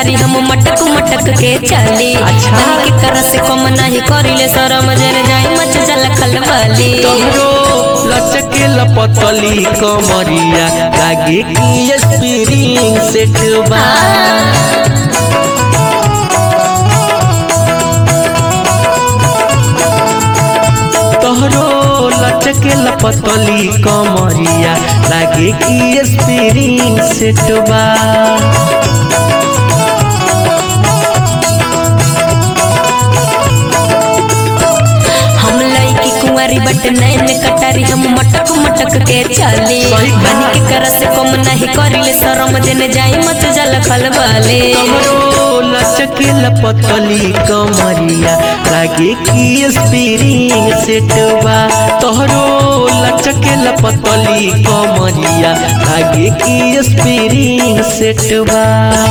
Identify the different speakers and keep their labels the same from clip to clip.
Speaker 1: कटारी हम मटक मटक के चली
Speaker 2: अच्छा।
Speaker 1: तनी के कर से कम नहीं करिले शरम जन जाई मच जल खलबली
Speaker 2: तोहरो लचके लपतली कमरिया लागे कि स्प्रिंग सेट बा तोहरो लचके लपतली कमरिया लागे कि स्प्रिंग सेट बा
Speaker 1: हम लईकी कुंवारी बट नैन कटारी हम मटक मटक के चली
Speaker 2: सही बात।
Speaker 1: बनी के कर से कम नहीं करिले शरम जन जाई मच जल खलबली
Speaker 2: तोहरो लचके लपतली कमरिया लागे कि स्प्रिंग सेट बा तोहरो लचके लपतली कमरिया लागे कि स्प्रिंग सेट बा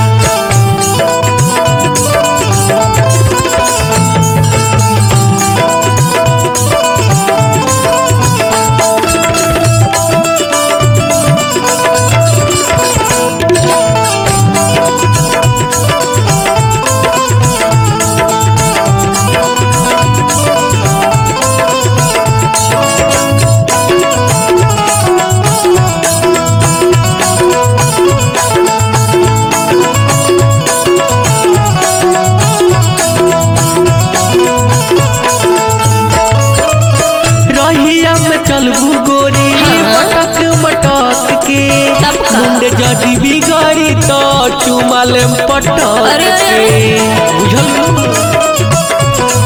Speaker 2: रहिया में चलबू गोरी मटक मटक के
Speaker 1: तब का?
Speaker 2: मुंड जदी बिगड़ी तो चुमाल पटक
Speaker 1: अरे, अरे,
Speaker 2: के बुझल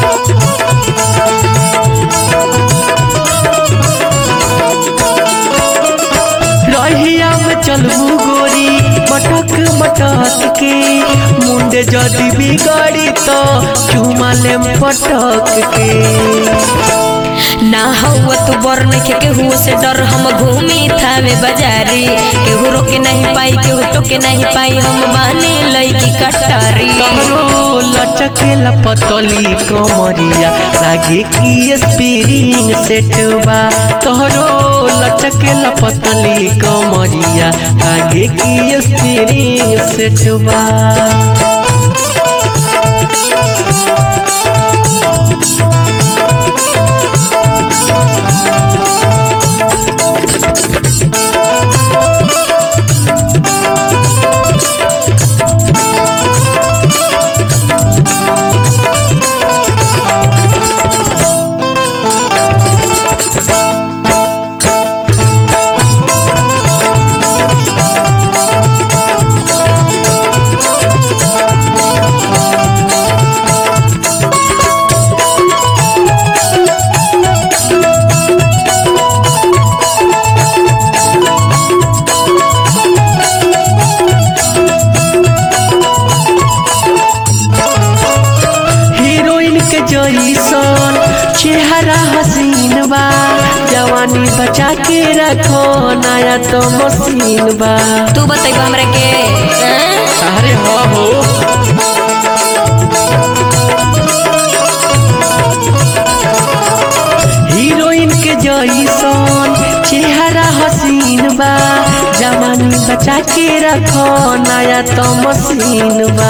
Speaker 2: रहिया में चलबू गोरी मटक मटक के मुंड जदी बिगड़ी तो चुमाल पटक के
Speaker 1: ना हुआ तू बर नखे केहू से डर हम घूमी थावे बाजारी केहू रोके नहीं पाई केहू टोके नहीं पाई हम बानी लईकी कटारी
Speaker 2: तोहरो लचके लपतली कमरिया लागे कि स्प्रिंग सेट बा तोहरो लचके लपतली कमरिया लागे कि स्प्रिंग सेट बा हीरोइन के जैसन चेहरा हसीन बा जवानी बचा के रखो नया तो मशीन बा
Speaker 1: तू बताइब हमरा के हाँ?
Speaker 2: अरे हो हो हीरोइन के जैसन चेहरा हसीन बा जवानी बचा के रखो नया तो मशीन बा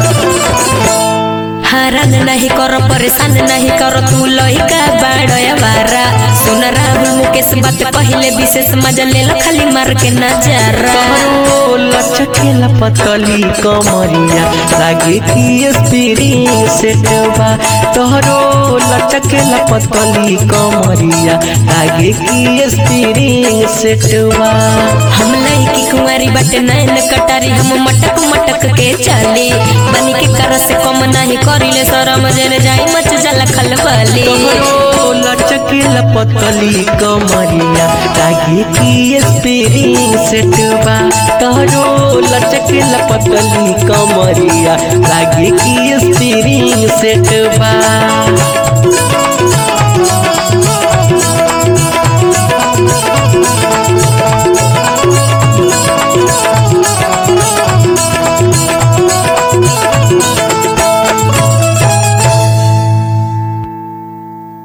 Speaker 1: हरान नहीं करो परेशान नहीं करो तू लइका बाड़या बारा सुन राहुल मुकेश बात पहिले विशेष मजा ले लो खाली मार के नजारा
Speaker 2: तोहरो लचके लपतली कमरिया लागे कि स्प्रिंग सेट बा तोहरो लचके लपतली कमरिया लागे कि स्प्रिंग सेट बा
Speaker 1: हम लईकी कुंवारी बाटे नैन कटारी हम मटक मटक के चली बनी के कर से कम नहीं करिले शरम जन जाई मच जल खलबली
Speaker 2: तोहरो लचके लपतली कमरिया लागे कि स्प्रिंग सेट बा तोहरो लचके लपतली कमरिया लागे कि स्प्रिंग सेट बा